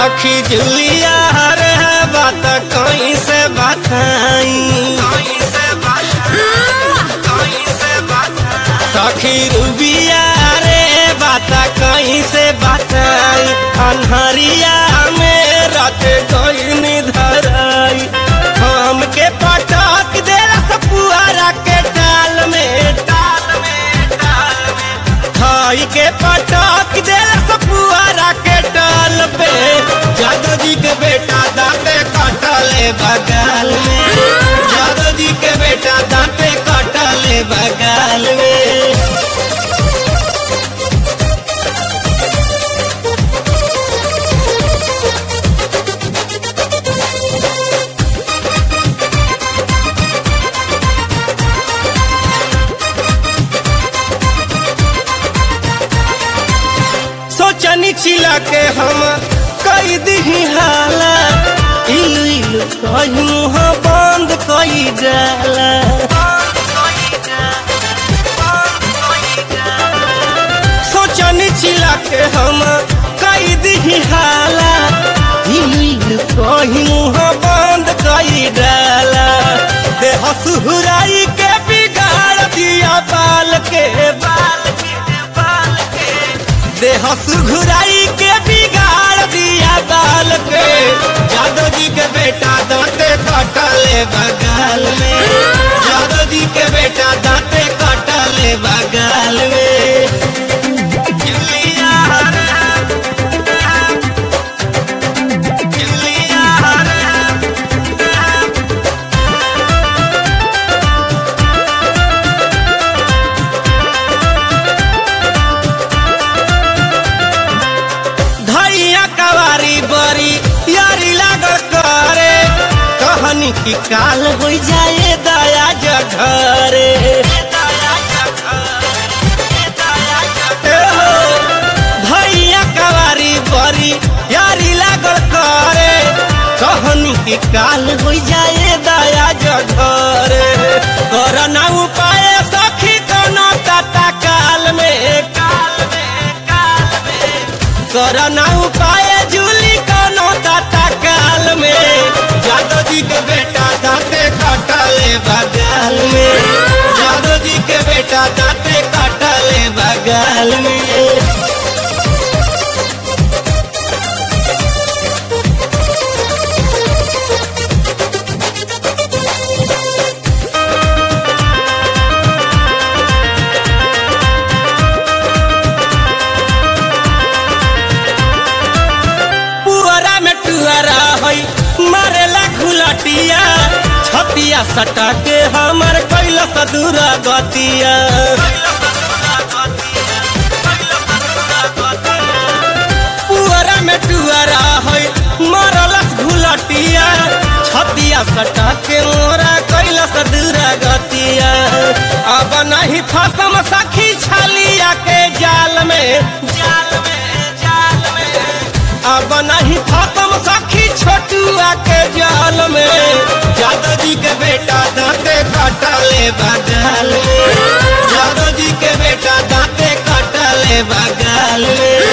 सखी जुलिया रे बात कहीं से बताई सखी रूबिया रे बात कहीं से बताई अनहरिया में रात गई धराई हमके पटक देला सपुआरा के टाल में टाल में टाल में खाई के पटक देला सपुआरा के टाल पे जादू जी के बेटा दांते कटले बगाल में जादू जी के बेटा दांते कटले बगाल में सोचनी चिला के हम कई दिही हाला इलु इलु कही मुँह बंद कई जाला सोचनी चिला के हम कई दिही हाला इलु इलु कही मुँह बंद कई डाला देह सुहुराई के बिगाड़ दिया बाल के बाल के बाल के देह सुघुराई के बिगाड़ दिया बाल के जादव जी के बेटा दांते कटले बगाल में जादव जी के बेटा दांते कटले बगाल में जुलिया रे, जुलिया रे, धैया कवारी बरी यारी लागल करे कहनी की काल हो जाए दया जघरे ए हो, धैया कवारी बरी यारी लागल करे कहनी की काल हो जाए दया जघरे करना उपाय सखी कोनो तता काल में काल में काल में करना उपाय जूली कोनो दाता काल में जादव जी के बेटा दाते कटले बगाल में जादव जी के बेटा दाते कटले बगाल में पुअरा में टुअरा है मारेला घुलटिया छतिया सटा के हमर कैल सदूरा गतिया पुअरा में टुअरा है मारलस घुलटिया छतिया सटा के मोरा कैल सदूरा गतिया अब नहीं फसम सखी छलिया के जाल में जाल में जाल में अब नहीं खत्म सखी छोटुआ के जाल में जादव जी के बेटा दांते कटले बगाल में जादव जी के बेटा दांते कटले बगाल में